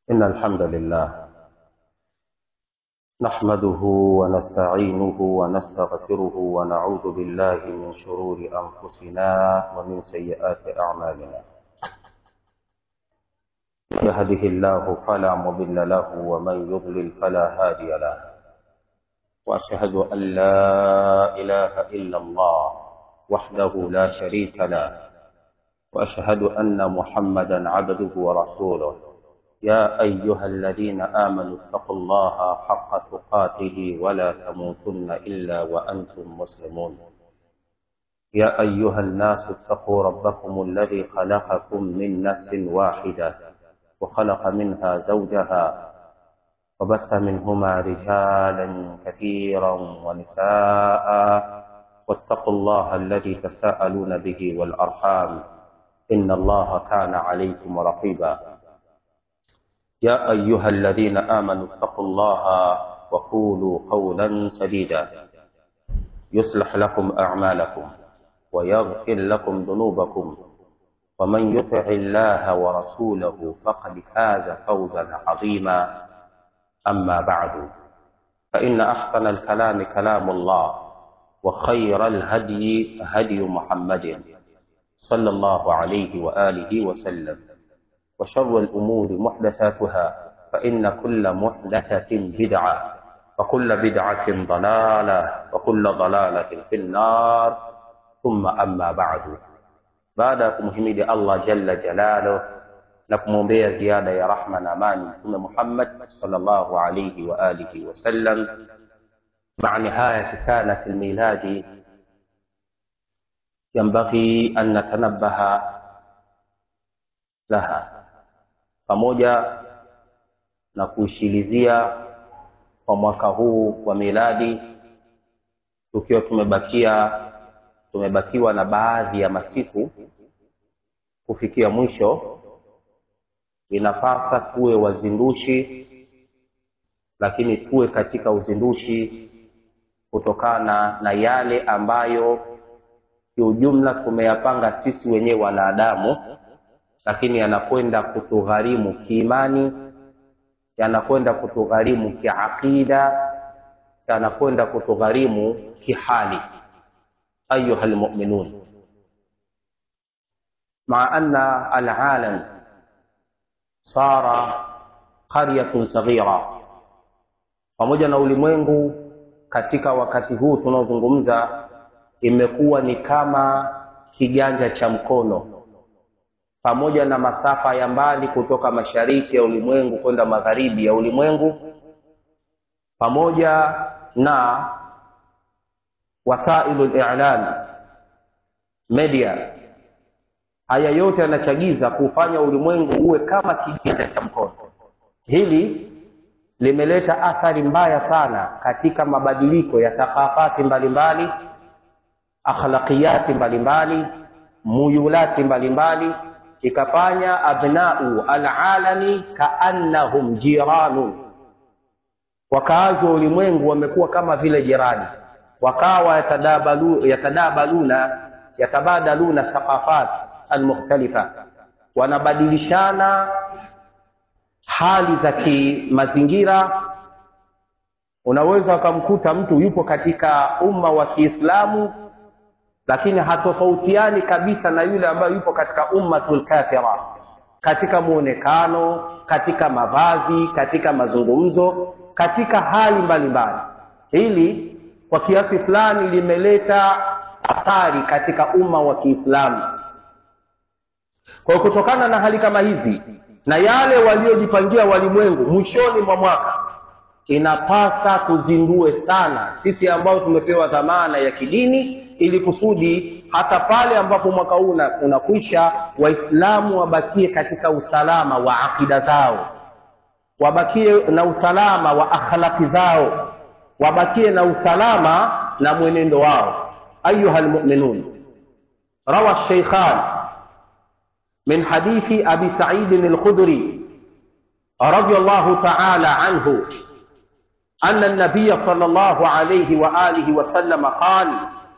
إن الحمد لله نحمده ونستعينه ونستغفره ونعوذ بالله من شرور أنفسنا ومن سيئات أعمالنا يهده الله فلا مضل له ومن يضلل فلا هادي له وأشهد أن لا إله إلا الله وحده لا شريك له وأشهد أن محمدا عبده ورسوله يا أيها الذين آمنوا اتقوا الله حق تقاته ولا تموتن إلا وأنتم مسلمون يا أيها الناس اتقوا ربكم الذي خلقكم من نفس واحدة وخلق منها زوجها وبث منهما رجالا كثيرا ونساء واتقوا الله الذي تساءلون به والأرحام إن الله كان عليكم رقيبا يا أيها الذين آمنوا اتقوا الله وقولوا قولا سديدا يصلح لكم أعمالكم ويغفر لكم ذنوبكم ومن يطع الله ورسوله فقد فاز فوزا عظيما أما بعد فإن أحسن الكلام كلام الله وخير الهدي هدي محمد صلى الله عليه وآله وسلم وشر الأمور محدثاتها فإن كل محدثة بدعة وكل بدعة ضلالة وكل ضلالة في النار ثم أما بعد baada ya kumhimidi allah jalla jalaluh na kumwombea ziada ya rahma na amani mtume muhammad salllahu alaihi wa alihi wasallam maa nihayati sanati lmiladi yambaghi an natanabaha laha pamoja na kuishilizia kwa mwaka huu wa miladi tukiwa tumebakia tumebakiwa na baadhi ya masiku kufikia mwisho inapasa tuwe wazindushi lakini tuwe katika uzindushi kutokana na yale ambayo kiujumla tumeyapanga sisi wenyewe wanadamu lakini yanakwenda kutugharimu kiimani yanakwenda kutugharimu kiaqida yanakwenda kutugharimu kihali أيها المؤمنون مع أن العالم صار قرية صغيرة pamoja na ulimwengu katika wakati huu tunaozungumza imekuwa ni kama kiganja cha mkono pamoja na masafa ya mbali kutoka mashariki ya ulimwengu kwenda magharibi ya ulimwengu pamoja na wasailu lilam media haya yote yanachagiza kuufanya ulimwengu uwe kama kiganja cha mkono hili limeleta athari mbaya sana katika mabadiliko ya thakafati mbalimbali akhlaqiyati mbalimbali muyulati mbalimbali ikafanya abnau alalami kaannahum jiranun wakaazi wa ulimwengu wamekuwa kama vile jirani wakawa yatadabalu, yatadabaluna yatabadaluna thaqafat almukhtalifa wanabadilishana hali za kimazingira unaweza ukamkuta mtu yupo katika umma wa kiislamu lakini hatofautiani kabisa na yule ambaye yupo katika ummatul kafira katika muonekano katika mavazi katika mazungumzo katika hali mbalimbali hili kwa kiasi fulani limeleta athari katika umma wa kiislamu kwa hiyo kutokana na hali kama hizi na yale waliojipangia walimwengu mwishoni mwa mwaka inapasa tuzindue sana sisi ambao tumepewa dhamana ya kidini ili kusudi hata pale ambapo mwaka huu unakwisha waislamu wabakie katika usalama wa akida zao wabakie na usalama wa akhlaki zao wabakie na usalama na mwenendo wao ayuha lmuminun rawa sheikhan min hadithi abi saidin alkhudri رضي الله تعالى عنه أن النبي صلى الله عليه وآله وسلم قال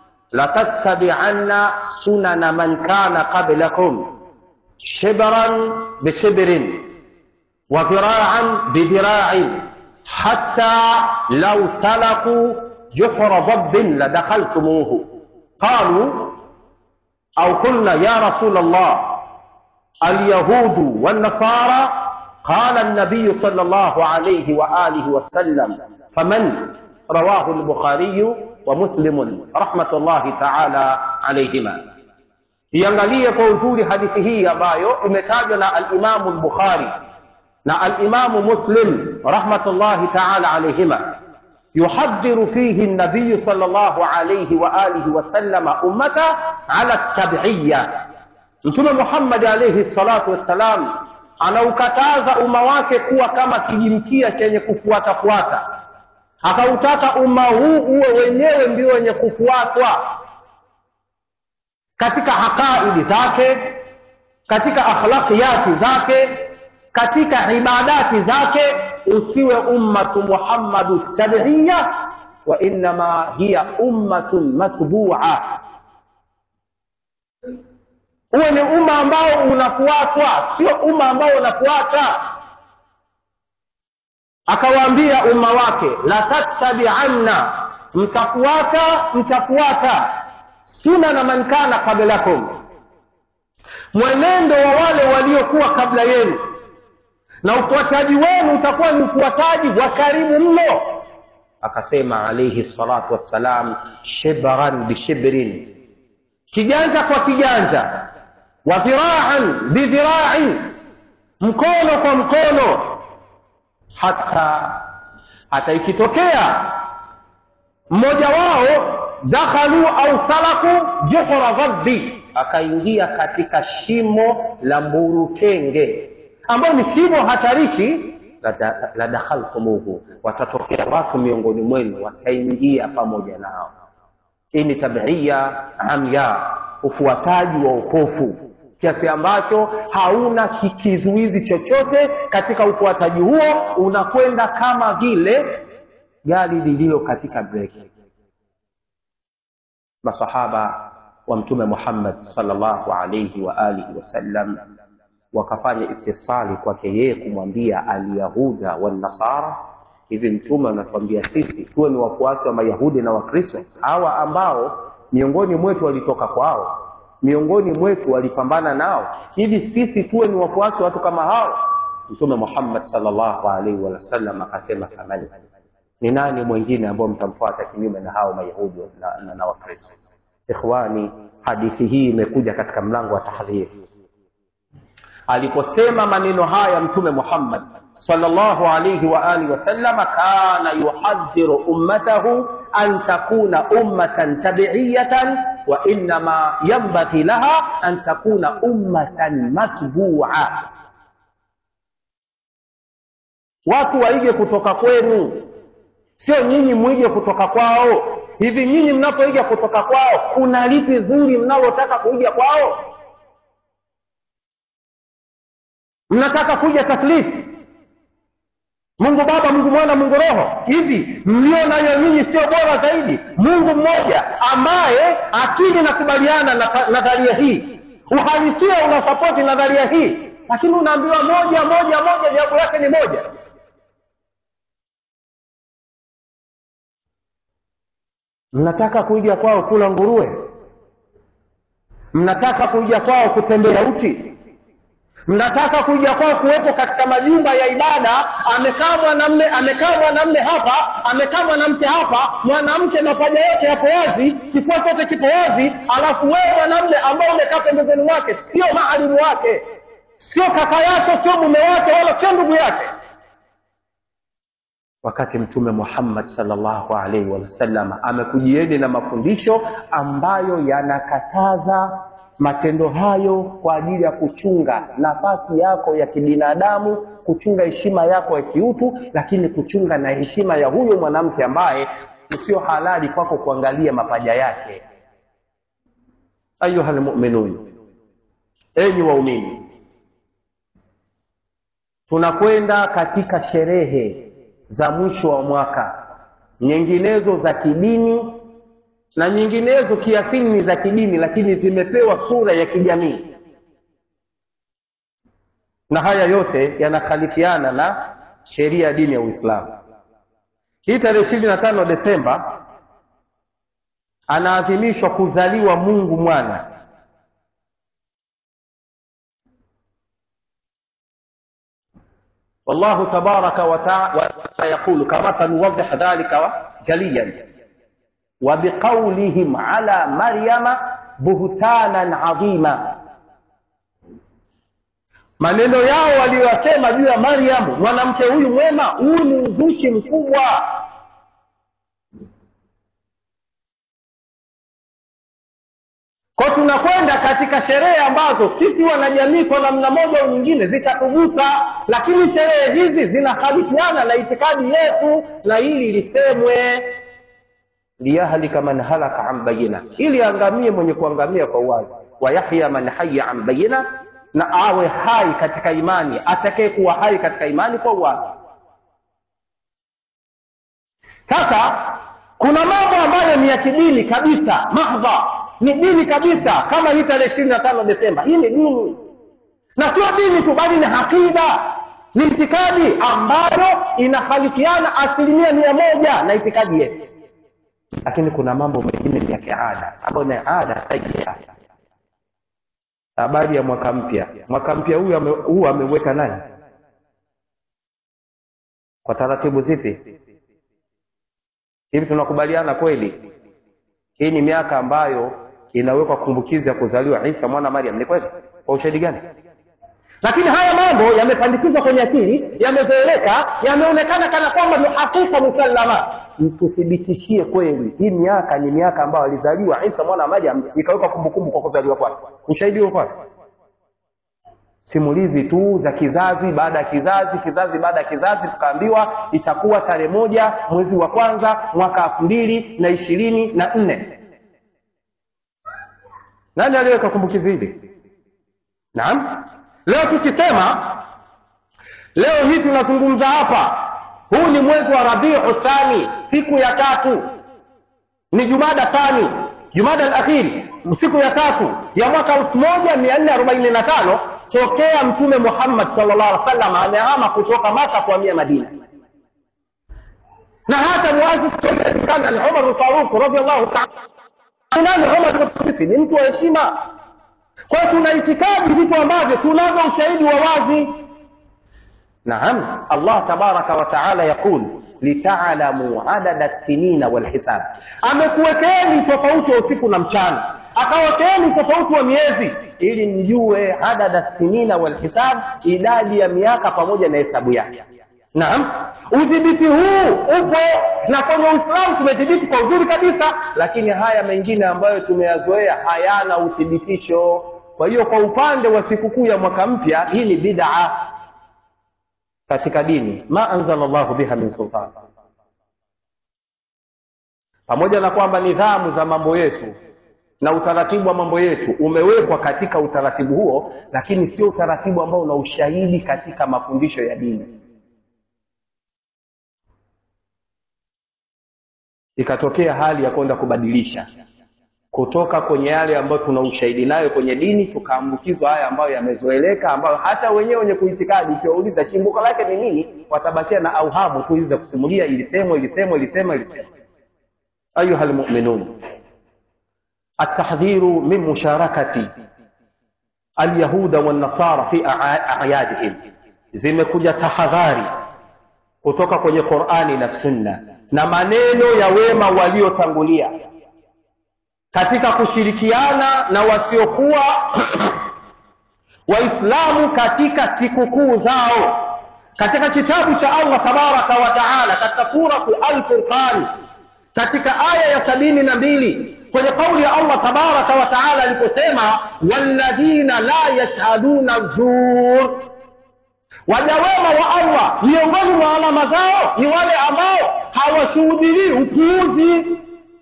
لتتبعن سنن من كان قبلكم شبرا بشبر wa dhira'an bi dhira'in hatta law salaku juhra dhabbin ladakhaltumuhu qalu au qulna ya rasul Allah alyahudu wannasara قال النبي صلى الله عليه وآله وسلم فمن رواه البخاري ومسلم رحمة الله تعالى عليهما iangalie kwa uzuri hadithi hii ambayo imetajwa na alimamu lbukhari na alimamu muslim rahmatullahi taala alaihima yuhadhiru fihi nabiyu sal llahu alaihi waalihi wasallama ummata ala tabiiya mtume muhammadi alaihi salatu wassalam anaukataza umma wake kuwa kama kijimkia chenye kufuatafuata akautaka umma huu uwe wenyewe ndio wenye kufuatwa katika haqaidi zake katika akhlaqiyati zake katika ibadati zake usiwe ummatu muhammadu tabiiya wa innama hiya ummatun matbua uwe ni umma ambao unafuatwa sio umma ambao unafuata akawaambia umma wake la tattabianna mtafuata mtafuata sunana man kana qablakum mwenendo wa wale waliokuwa kabla yenu na ufuataji wenu utakuwa ni ufuataji wa karibu mno akasema alaihi salatu wassalam shibran bishibrin kiganja kwa kiganja wa dhiraan bidhirain mkono kwa mkono hata hata ikitokea mmoja wao dakhalu au salaku juhra dhabbi akaingia katika shimo la mburukenge ambayo ni shimo hatarishi la, la dakhaltumuhu watatokea watu miongoni mwenu wataingia pamoja nao hii ni tabiia amya ufuataji wa upofu kiasi ambacho hauna kizuizi chochote katika ufuataji huo unakwenda kama vile gari lililo katika breki masahaba wa mtume muhammad salllahu alaihi wa alihi wasallam wakafanya istisali kwake yeye kumwambia alyahuda wannasara hivi mtume anatuambia sisi tuwe ni wafuasi wa mayahudi na wakristo hawa ambao miongoni mwetu walitoka kwao miongoni mwetu walipambana nao hivi sisi tuwe ni wafuasi wa watu kama hao mtume muhammad salllahu alaihi wasallam akasema famani ni nani mwingine ambao mtamfuata kinyume na hao mayahudi na, na, na wakristo ikhwani hadithi hii imekuja katika mlango wa tahdhiri aliposema maneno haya mtume muhammad sallallahu alayhi wa alihi wasallama kana yuhadhiru ummatahu an takuna ummatan tabiiyatan wa innama yanbaghi laha an takuna ummatan matbua watu waige kutoka kwenu sio nyinyi mwige kutoka kwao hivi nyinyi mnapoiga kutoka kwao kuna lipi zuri mnalotaka kuiga kwao mnataka kuja taslifi mungu baba mungu mwana mungu roho hivi mlio nayo nyinyi sio bora zaidi mungu mmoja ambaye akili inakubaliana na nadharia hii uhalisia unasapoti nadharia hii lakini unaambiwa moja moja moja jawabu yake ni moja mnataka kuiga kwao kula nguruwe mnataka kuiga kwao kutembea uchi mnataka kuja kwao kuwepo katika majumba ya ibada amekaa mwanamme amekaa mwanamme hapa amekaa mwanamke hapa mwanamke mapaja yote yapo wazi kifua chote kipo wazi alafu wewe mwanamme ambao umekaa pembezoni mwake sio maalimu wake sio kaka yake sio mume wake wala sio ndugu yake wakati mtume muhammad salllahu alaihi wasallam amekujieni na mafundisho ambayo yanakataza matendo hayo kwa ajili ya kuchunga nafasi yako ya kibinadamu kuchunga heshima yako ya kiutu lakini kuchunga na heshima ya huyo mwanamke ambaye sio halali kwako kuangalia mapaja yake ayuha lmuminun enyi waumini tunakwenda katika sherehe za mwisho wa mwaka nyinginezo za kidini na nyinginezo kiasili ni za kidini lakini zimepewa sura ya kijamii na haya yote yanakhalifiana na sheria ya dini ya uislamu hii tarehe ishirini na tano desemba anaadhimishwa kuzaliwa mungu mwana والله تبارك وتعالى يقول كما سنوضح ذلك جليا وبقولهم على مريم بهتانا عظيما maneno yao waliyosema juu ya maryamu mwanamke huyu mwema huu ni uzushi mkubwa kwa tunakwenda katika sherehe ambazo sisi wanajamii kwa namna moja au nyingine zitatugusa lakini sherehe hizi zinahalifiana na itikadi yetu na hili lisemwe liyahlika man halaka an bayina ili angamie mwenye kuangamia kwa uwazi wayahya man haya an bayina na awe hai katika imani atakaye kuwa hai katika imani kwa uwazi sasa kuna mambo ambayo ni ya kidini kabisa mahdha ni dini kabisa kama hii tarehe ishirini na tano desemba hii ni dini na sio dini tu bali ni hakida ni itikadi ambayo inakhalifiana asilimia mia moja na itikadi yetu lakini kuna mambo mengine ni ya kiada ambayo ni ada sayia habari ya mwaka mpya mwaka mpya huu ame, huu ameweka nani kwa taratibu zipi hivi tunakubaliana kweli hii ni miaka ambayo inawekwa kumbukizi ya kuzaliwa isa mwana mariam ni kweli kwa ushahidi gani lakini haya mambo yamepandikizwa kwenye akili yamezoeleka yameonekana kana kwamba ni hakika musallama tuthibitishie kweli hii miaka ni miaka ambayo alizaliwa isa mwana wa mariam ikawekwa kumbukumbu kwa kuzaliwa kwake ushahidi huo kwake simulizi tu za kizazi baada ya kizazi kizazi baada ya kizazi tukaambiwa itakuwa tarehe moja mwezi wa kwanza mwaka elfu mbili na ishirini na nne nani aliweka kumbukizi hili naam leo tukisema leo hii tunazungumza hapa huu ni mwezi wa rabiu thani siku ya tatu ni jumada thani jumada alakhiri siku ya tatu ya mwaka elfu moja mia nne arobaini na tano tokea mtume muhammad salllah alih wasallam amehama kutoka maka kuhamia madina na hata muasisiana ni umar lfaruq radiallahu taala nani umar sisi ni mtu wa heshima kwa hiyo tuna itikadi vitu ambavyo tunavyo ushahidi wa wazi naam allah tabaraka wataala yaqul litaalamu adada sinina walhisab amekuwekeeni tofauti wa usiku na mchana akawekeeni tofauti wa miezi ili mjue adada sinina walhisab idadi ya miaka pamoja na hesabu yake naam udhibiti huu upo na kwenye uislamu tumedhibiti kwa uzuri kabisa lakini haya mengine ambayo tumeyazoea hayana uthibitisho kwa hiyo kwa upande wa sikukuu ya mwaka mpya hii ni bidaa katika dini ma anzala llahu biha min sultan pamoja na kwamba nidhamu za mambo yetu na utaratibu wa mambo yetu umewekwa katika utaratibu huo lakini sio utaratibu ambao una ushahidi katika mafundisho ya dini ikatokea hali ya kwenda kubadilisha kutoka kwenye yale ambayo tuna ushahidi nayo kwenye dini tukaambukizwa haya ambayo yamezoeleka ambayo hata wenyewe wenye kuitikadi ukiwauliza chimbuko lake ni nini watabakia na auhamu tu hizi za kusimulia ilisemwa ilisemwa ilisemwa ilisemwa ayuha lmuminun atahdhiru min musharakati alyahuda wannasara fi ayadihim zimekuja tahadhari kutoka kwenye qurani na sunna na maneno ya wema waliotangulia katika kushirikiana na wasiokuwa waislamu katika sikukuu zao katika kitabu cha allah tabaraka wa taala katika suratu alfurqan katika aya ya sabini na mbili kwenye kauli ya allah tabaraka wa taala aliposema walladhina la yashhaduna zur waja wema wa allah miongoni mwa alama zao ni wale ambao hawashuhudilii upuuzi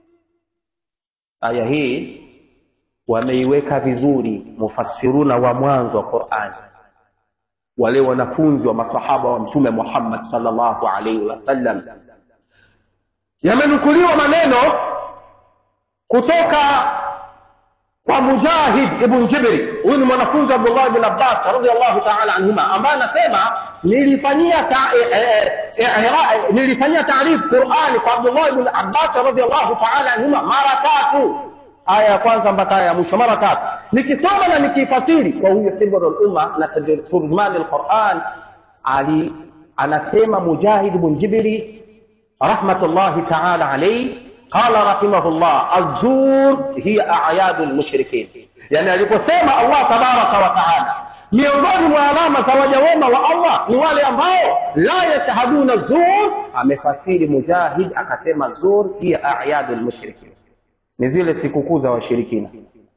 aya hii wameiweka vizuri mufassiruna wa mwanzo wa qurani wale wanafunzi wa masahaba wa mtume muhammad salllahu alaihi wasallam yamenukuliwa maneno kutoka kwa mujahid ibn jibri huyu ni mwanafunzi wa abdullah ibn abbas radiallahu taala anhuma ambaye anasema nilifanyia ta, e, e, e, e, nilifanyia taarifu qurani kwa abdullah ibn abbas radiallahu taala anhuma mara tatu aya ya kwanza mpaka aya ya mwisho mara tatu nikisoma na nikifasiri kwa huyo hibru lumma na turjumani lquran ali anasema mujahid ibn jibri rahmatullahi taala alaihi قال رحمه الله الزور هي أعياد المشركين يعني aliposema Allah tabaraka wa taala miongoni mwa alama za waja wema wa Allah ni wale ambao la yashhaduna zur amefasiri mujahid akasema zur hiya a'yadu lmushrikin ni zile sikukuu za washirikina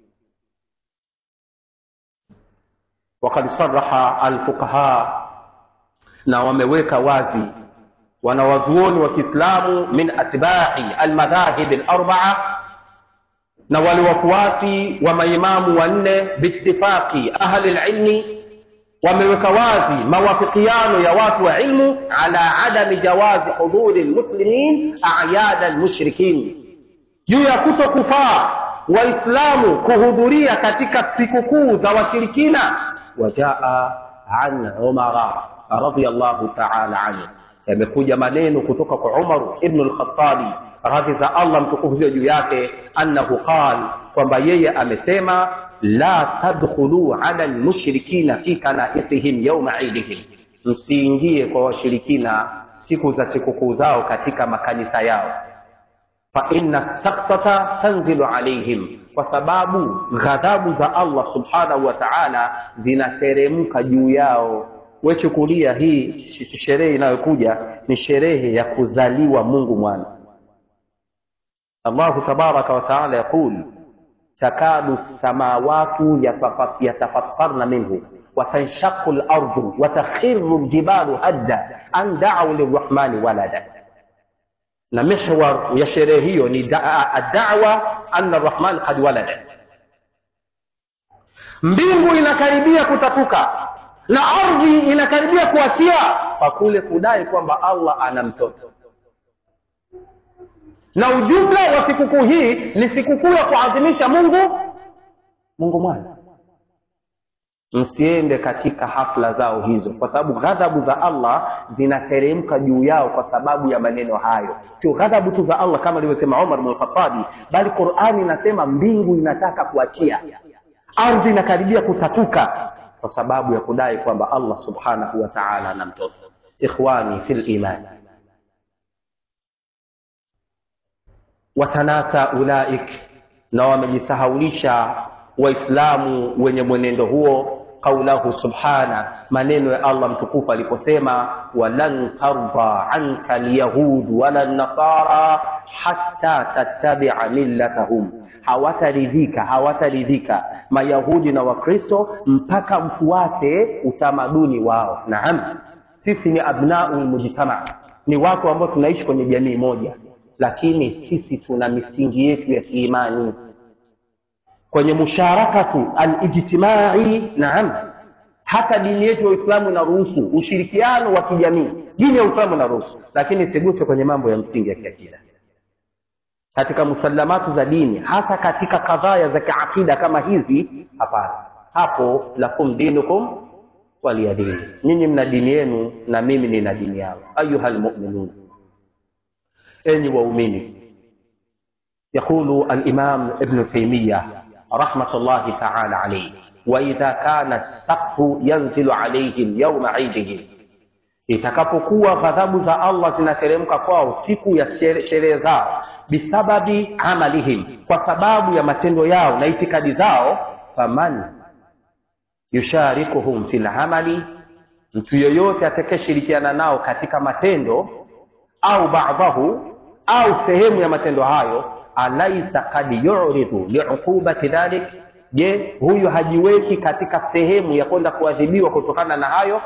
وقد صرح الفقهاء na wameweka wazi wanawazuoni wa kiislamu min atbai almadhahibi larbaa na wale wafuasi wa maimamu wanne biitifaqi ahli lilmi wameweka wazi mawafikiano ya watu wa ilmu ala adami jawazi huduri lmuslimin ayada lmushrikin juu ya kuto kufaa waislamu kuhudhuria katika sikukuu za washirikina wajaa an umara radiallahu taala anhu yamekuja maneno kutoka kwa Umar ibn al-Khattabi radhi za Allah mtukufu ziwe juu yake, annahu qal, kwamba yeye amesema la tadkhulu ala almushrikina fi kanaisihim yauma idihim, msiingie kwa washirikina siku za sikukuu zao katika makanisa yao. Fa inna saktata tanzilu alaihim, kwa sababu ghadhabu za Allah subhanahu wa ta'ala zinateremka juu yao wechukulia hii sherehe inayokuja ni sherehe ya kuzaliwa mungu mwana allahu tabaraka wataala yaqul takadu samawatu yatafattarna minhu watanshaqu lardu watakhiru ljibalu hadda an dau lirrahmani walada na mihwar ya sherehe hiyo ni addawa anna rrahman kad walada mbingu inakaribia kutatuka na ardhi inakaribia kuachia kwa kule kudai kwamba allah ana mtoto na ujumla wa sikukuu hii ni sikukuu ya kuadhimisha mungu mungu mwana msiende katika hafla zao hizo kwa sababu ghadhabu za allah zinateremka juu yao kwa sababu ya maneno hayo sio ghadhabu tu za allah kama alivyosema umar bnulkhatabi bali qurani inasema mbingu inataka kuachia ardhi inakaribia kutatuka kwa sababu ya kudai kwamba allah subhanahu wa taala ana mtoto ikhwani fi liman watanasa ulaik na wamejisahaulisha waislamu wenye mwenendo huo qaulahu subhana maneno ya allah mtukufu aliposema walan tarda anka lyahudu wala nasara hatta tattabia millatahum hawataridhika hawataridhika mayahudi na wakristo mpaka mfuate utamaduni wao naam sisi ni abnau lmujtama ni watu ambao tunaishi kwenye jamii moja lakini sisi tuna misingi yetu ya kiimani kwenye musharakatu alijtimai naam hata dini yetu ya uislamu inaruhusu ushirikiano wa kijamii dini ya uislamu inaruhusu lakini isiguse kwenye mambo ya msingi ya kiakida katika musallamatu za dini hasa katika kadhaya za kiakida kama hizi hapana hapo lakum dinukum waliya dini nyinyi mna dini yenu na mimi nina dini yangu ayuha lmuminun enyi waumini يقول الإمام ابن تيمية رحمة الله تعالى عليه وإذا كان السقف ينزل عليهم يوم عيدهم itakapokuwa ghadhabu za allah zinateremka kwao siku ya sherehe zao bisababi amalihim kwa sababu ya matendo yao na itikadi zao faman yusharikuhum fi lamali mtu yoyote atakayeshirikiana nao katika matendo au badahu au sehemu ya matendo hayo alaisa kad yuridhu liuqubati dhalik je huyu hajiweki katika sehemu ya kwenda kuadhibiwa kutokana na hayo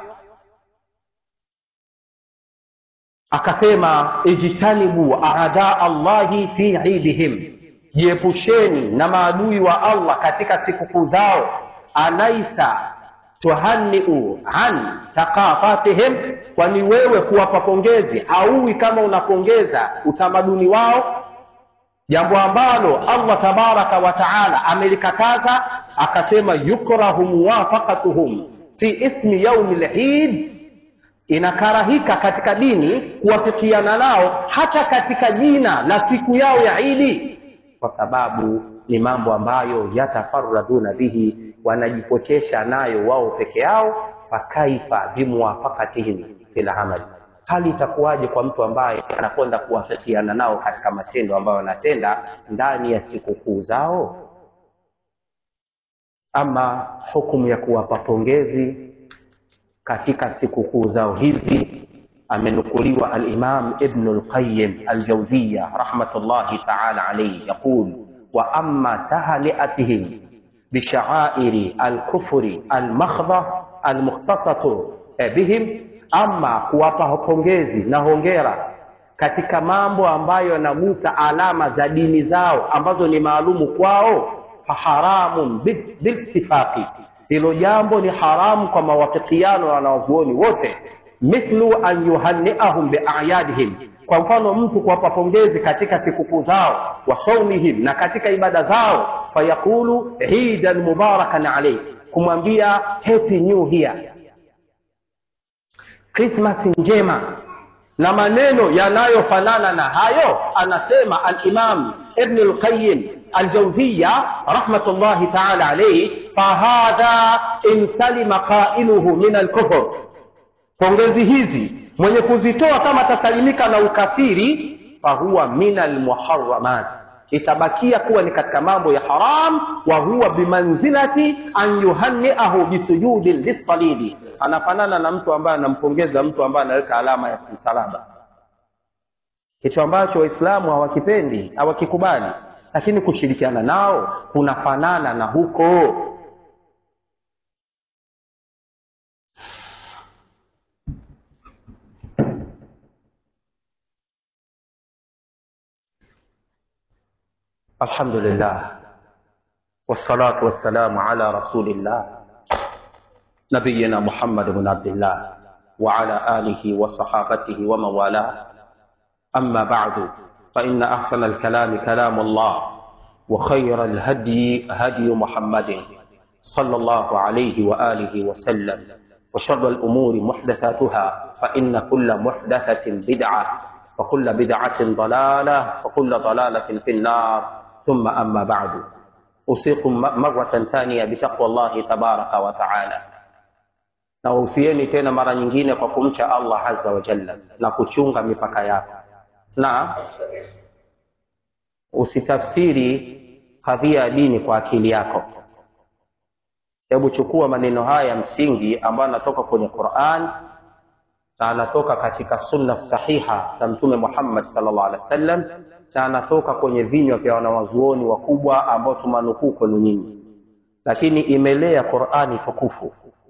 akasema ijtanibu aada allahi fi idihim jiepusheni na maadui wa allah katika sikukuu zao alaisa tuhaniu an thaqafatihim kwani wewe kuwapa pongezi hauwi kama unapongeza utamaduni wao jambo ambalo allah tabaraka wa taala amelikataza akasema yukrahu muwafaqatuhum fi ismi yaumi lhid inakarahika katika dini kuwafikiana nao hata katika jina la siku yao ya idi kwa sababu ni mambo ambayo yatafaraduna bihi wanajipotesha nayo wao peke yao fakaifa bimuwafakatihim fil amali hali itakuwaje kwa mtu ambaye anakwenda kuwafikiana nao katika matendo ambayo wanatenda ndani ya sikukuu zao ama hukumu ya kuwapa pongezi katika sikukuu zao hizi amenukuliwa alimam ibnu lqayim aljauziya rahmatullahi taala alaihi yaqul wa ama tahniatihim bishaairi alkufri almakhdha almukhtasatu bihim ama kuwapa pongezi na hongera katika mambo ambayo yanagusa alama za dini zao ambazo ni maalumu kwao faharamun biltifaqi hilo jambo ni haramu kwa mawafikiano ya wanawazuoni wote mithlu an yuhanniahum biayadihim kwa mfano mtu kuwapa pongezi katika sikukuu zao wa saumihim na katika ibada zao fayaqulu idan mubarakan alaih kumwambia happy new year krismasi njema na maneno yanayofanana na hayo anasema alimam ibn lqayim aljauziya rahmatullahi taala alaihi fahadha in salima qailuhu min alkufr pongezi hizi mwenye kuzitoa kama atasalimika na ukafiri fahuwa min almuharamat itabakia kuwa ni katika mambo ya haram wa huwa bimanzilati an yuhanniahu bisujudin lissalidi anafanana na mtu ambaye anampongeza mtu ambaye anaweka alama ya msalaba kitu ambacho waislamu hawakipendi hawakikubali lakini kushirikiana nao kunafanana na huko الحمد لله والصلاة والسلام على رسول الله نبينا محمد بن عبد الله وعلى آله وصحابته ومن والاه أما بعد فإن أحسن الكلام كلام الله وخير الهدي هدي محمد صلى الله عليه وآله وسلم وشر الأمور محدثاتها فإن كل محدثة بدعة وكل بدعة ضلالة وكل ضلالة في النار ثم أما بعد أوصيكم مرة ثانية بتقوى الله تبارك وتعالى na wahusieni tena mara nyingine kwa kumcha allah azza wa jalla na kuchunga mipaka yako na usitafsiri kadhia ya dini kwa akili yako hebu chukua maneno haya ya msingi ambayo anatoka kwenye quran na anatoka katika sunna sahiha za mtume muhammad salllah alih wa sallam na anatoka kwenye vinywa vya wanawazuoni wakubwa ambao tumanukuu kwenu nyinyi lakini imelea qurani tukufu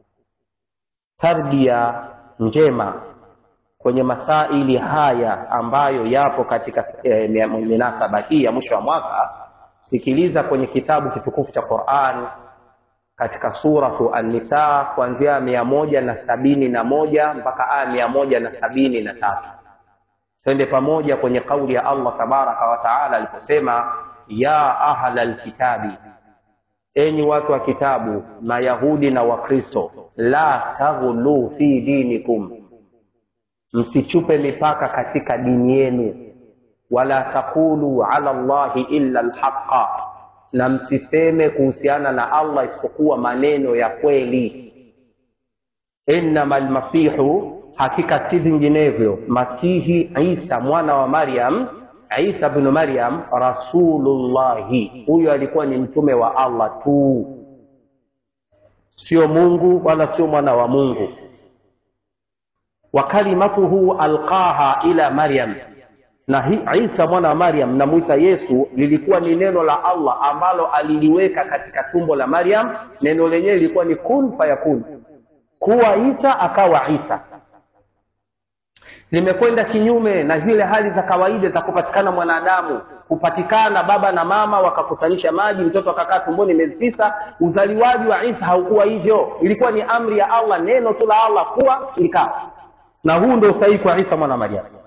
tarbia njema kwenye masaili haya ambayo yapo katika e, minasaba hii ya mwisho wa mwaka sikiliza kwenye kitabu kitukufu cha quran katika suratu annisa kuanzia mia moja na sabini na moja mpaka aya mia moja na sabini na tatu twende pamoja kwenye kauli ya allah tabaraka wataala aliposema ya ahla lkitabi enyi watu wa kitabu mayahudi na wakristo la taghlu fi dinikum msichupe mipaka katika dini yenu wala taqulu ala llahi illa lhaqa na msiseme kuhusiana na allah isipokuwa maneno ya kweli innama lmasihu hakika si vinginevyo masihi isa mwana wa maryam isa bnu maryam rasulullahi huyo alikuwa ni mtume wa allah tu sio mungu wala sio mwana wa mungu wa kalimatuhu alqaha ila maryam na hi, isa mwana wa maryam namwita yesu lilikuwa ni neno la allah ambalo aliliweka katika tumbo la maryam neno lenyewe lilikuwa ni kun fayakun kuwa isa akawa isa limekwenda kinyume na zile hali za kawaida za kupatikana mwanadamu kupatikana baba na mama wakakusanisha maji mtoto akakaa tumboni miezi tisa uzaliwaji wa isa haukuwa hivyo ilikuwa ni amri ya allah neno tu la allah kuwa likawa na huu ndio usahihi kwa isa mwana mariamu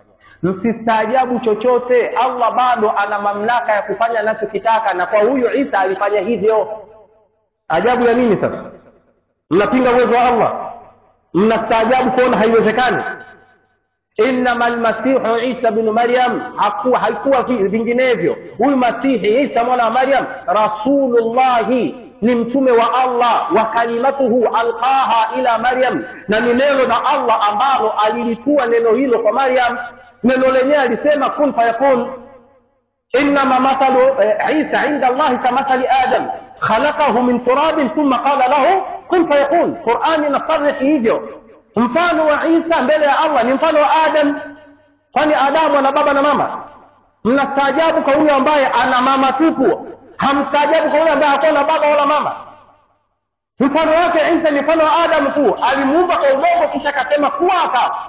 msistaajabu chochote allah bado ana mamlaka ya kufanya anachokitaka na kwa huyu isa alifanya hivyo ajabu ya nini sasa mnapinga uwezo wa allah mnastaajabu kuona haiwezekani innama lmasihu isa bnu maryam hakuwa haikuwa vinginevyo huyu masihi isa mwana wa maryam rasulullahi ni mtume wa allah wa kalimatuhu alqaha ila maryam na ni neno la allah ambalo alilitua neno hilo kwa maryam neno lenyewe alisema kun fayakun innama mathalu isa inda allahi kamathali adam khalaqahu min turabin thumma qala lahu kun fayakun qurani inasarihi hivyo mfano wa isa mbele ya allah ni mfano wa adam kwani adamu ana baba na mama mnastaajabu kwa huyo ambaye ana mama tupu hamstaajabu kwa huyo ambaye hakuwa na baba wala mama mfano wake isa ni mfano wa adamu tu alimuumba kwa udongo kisha akasema kuwa akawa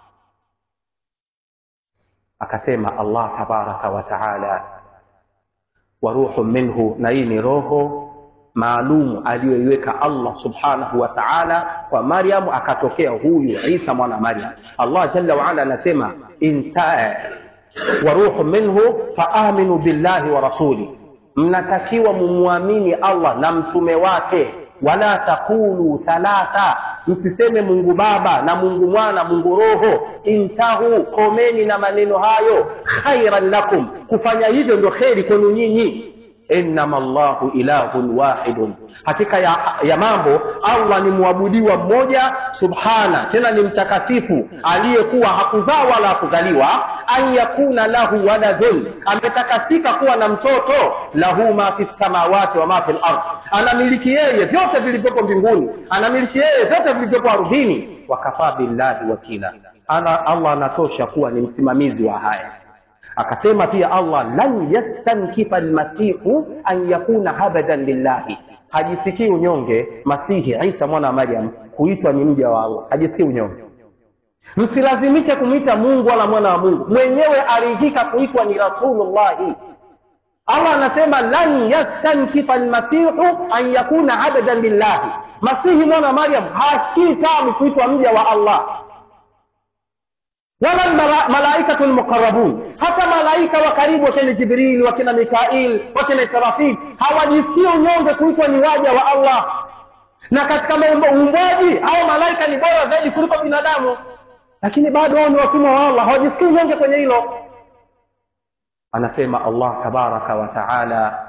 akasema allah tabaraka wa taala wa ruhu minhu na hii ni roho maalum aliyoiweka allah subhanahu wa taala kwa maryamu akatokea huyu isa mwana maryam allah jalla waala anasema wa ruhu minhu faaminu billahi wa rasuli mnatakiwa mumwamini allah na mtume wake wala taqulu thalatha msiseme mungu baba na mungu mwana mungu roho intahu komeni na maneno hayo khairan lakum kufanya hivyo ndio kheri kwenu nyinyi innama llahu ilahun wahidun hakika ya, ya mambo allah ni mwabudiwa mmoja subhana tena ni mtakatifu aliyekuwa hakuzaa wala hakuzaliwa an yakuna lahu waladun ametakasika kuwa na mtoto lahu ma fi samawati wa ma fi lard anamiliki yeye vyote vilivyopo mbinguni anamiliki yeye vyote vilivyopo ardhini wakafaa billahi wakila ana allah anatosha kuwa ni msimamizi wa haya akasema pia allah lan yastankifa lmasihu an yakuna abadan lillahi hajisikii unyonge masihi isa mwana wa maryam kuitwa ni mja wa allah hajisikii unyonge msilazimishe kumwita mungu wala mwana wa mungu mwenyewe aridhika kuitwa ni rasulullahi allah anasema lan yastankifa lmasihu an yakuna abadan lillahi masihi mwana wa maryam hasikii tamu kuitwa mja wa allah wala malaikatu lmuqarabun hata malaika wa karibu wakina jibril wakina mikail wakina israfil hawajisikii unyonge kuitwa ni waja wa allah na katika uumbaji hao malaika ni bora zaidi kuliko binadamu lakini bado wao ni watumwa wa allah hawajisikii unyonge kwenye hilo anasema allah tabaraka wa taala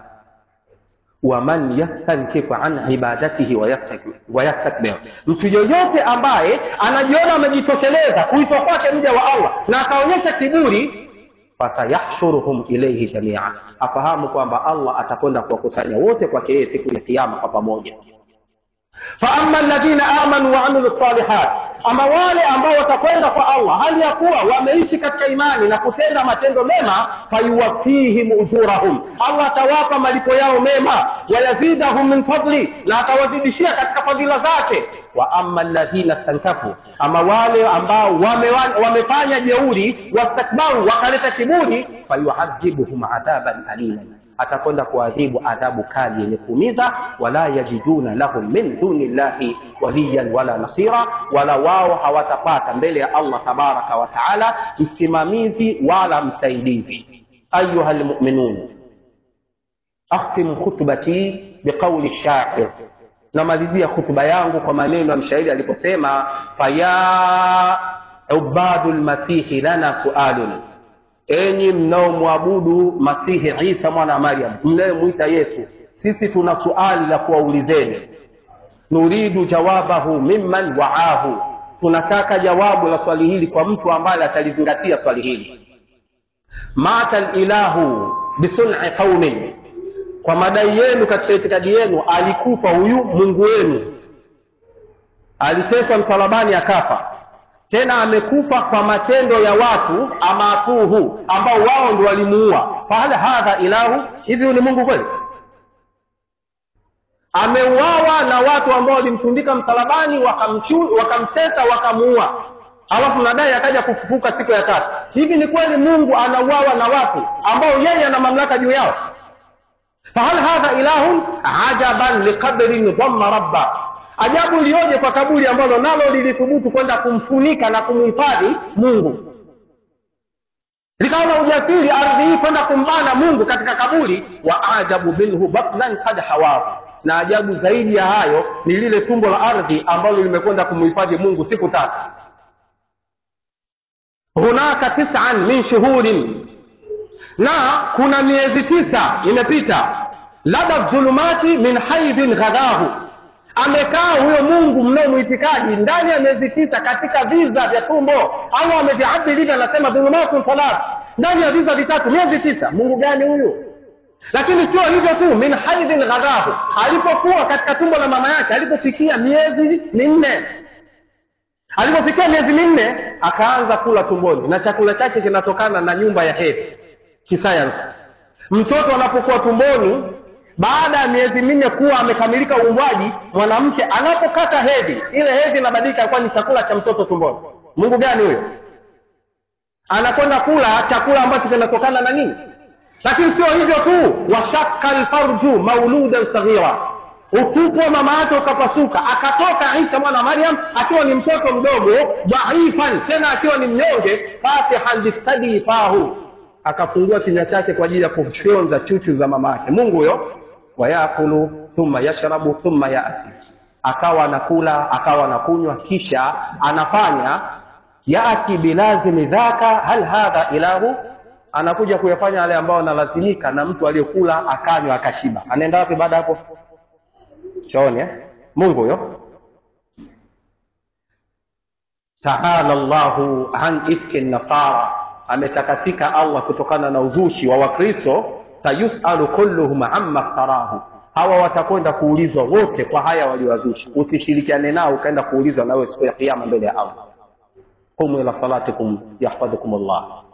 waman yastankifu an ibadatihi wayastakbir mtu yoyote ambaye anajiona amejitosheleza kuitwa kwake mja wa allah na akaonyesha kiburi fasayahshuruhum ilaihi jamia afahamu kwamba allah atakwenda kuwakusanya wote kwake yeye siku ya kiama kwa pamoja faama ladhina amanu waamilu lsalihat ama wale ambao watakwenda kwa allah hali ya kuwa wameishi katika imani na kutenda matendo mema fayuwafihim ujurahum allah atawapa malipo yao mema wayazidahum min fadli na atawazidishia katika fadhila zake wa ama ladhina stankafu ama wale ambao wame, wamefanya jeuri wastakbaru wakaleta kiburi fayuadhibuhum adhaban aliman atakwenda kuadhibu adhabu kali yenye kuumiza wala yajiduna lahum min duni llahi waliyan wala nasira wala wao hawatapata mbele ya allah tabaraka wa taala msimamizi wala msaidizi ayuha lmuminun akhtimu khutbati biqauli shair namalizia khutba yangu kwa maneno ya mshairi aliposema faya ubadu lmasihi lana sualun enyi mnaomwabudu masihi isa mwana wa maryam mnayemwita yesu sisi tuna suali la kuwaulizeni nuridu jawabahu mimman waahu tunataka jawabu la swali hili kwa mtu ambaye atalizingatia swali hili mata lilahu bisun'i qaumin kwa madai yenu katika itikadi yenu alikufa huyu mungu wenu aliteswa msalabani akafa tena amekufa kwa matendo ya watu amatuhu ambao wao ndio walimuua fahal hadha ilahu hivi ni mungu kweli ameuawa na watu ambao walimtundika msalabani wakamtesa wakamuua alafu nadai akaja kufufuka siku ya tatu hivi ni kweli mungu anauawa na watu ambao yeye ana mamlaka juu yao fahal hadha ilahun ajaban liqabrin dhamma rabba ajabu iliyoje kwa kaburi ambalo nalo lilithubutu kwenda kumfunika na kumhifadhi mungu likawa na ujasiri ardhi hii kwenda kumbana mungu katika kaburi wa ajabu minhu batnan kad hawahu na ajabu zaidi ya hayo ni lile tumbo la ardhi ambalo limekwenda kumhifadhi mungu siku tatu hunaka tisan min shuhurin na kuna miezi tisa imepita lada dhulumati min haidhin ghadahu amekaa huyo mungu mnaomwitikadi ndani ya miezi tisa katika viza vya tumbo au ameviabdi anasema dhulumatun thalath ndani ya viza vitatu miezi tisa mungu gani huyu lakini sio hivyo tu min haidhin ghadahu alipokuwa katika tumbo la mama yake alipofikia miezi minne alipofikia miezi minne akaanza kula tumboni na chakula chake kinatokana na nyumba ya hedhi kisayansi mtoto anapokuwa tumboni baada ya miezi minne kuwa amekamilika uumbwaji mwanamke anapokata hedhi ile hedhi inabadilika kuwa ni chakula cha mtoto tumboni mungu gani huyo anakwenda kula chakula ambacho kinatokana na nini lakini sio hivyo tu washaka lfarju mauludan saghira utupu wa mama yake ukapasuka akatoka isa mwana maryam akiwa ni mtoto mdogo dhaifan tena akiwa ni mnyonge fatihan bistadii fahu akafungua kinywa chake kwa ajili ya kufyonza chuchu za mama yake mungu huyo wayakulu thumma yashrabu thumma yati akawa anakula akawa anakunywa kisha anafanya yati bilazimi dhaka hal hadha ilahu anakuja kuyafanya yale ambayo analazimika na mtu aliyekula akanywa akashiba anaenda wapi baada hapo chooni eh? mungu huyo taala llahu an ifki nasara ametakasika allah kutokana na uzushi wa wakristo sayusalu kulluhum amma ftarahu hawa watakwenda kuulizwa wote kwa haya waliowazushi usishirikiane nao ukaenda kuulizwa nawe siku ya kiama mbele ya allah qumu ila salatikum yahfadhukum llah